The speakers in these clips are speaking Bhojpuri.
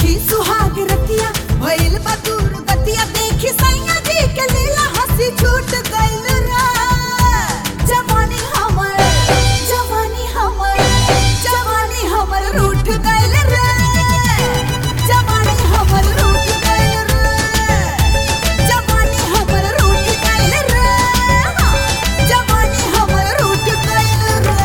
छठी सुहाग रतिया भइल बा दूर गतिया देखी सैया जी के लीला हंसी छूट गइल रे जवानी हमर जवानी हमर जवानी हमर रूठ गइल रे जवानी हमर रूठ गइल रे जवानी हमर रूठ गइल रे जवानी हमर रूठ गइल रे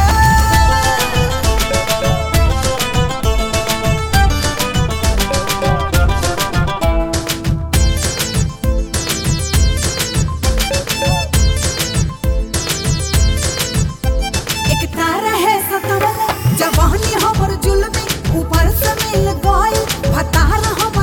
एक तारा है सतवल जवानी हमर जुल्मी ऊपर से मिल गइल भतार हमर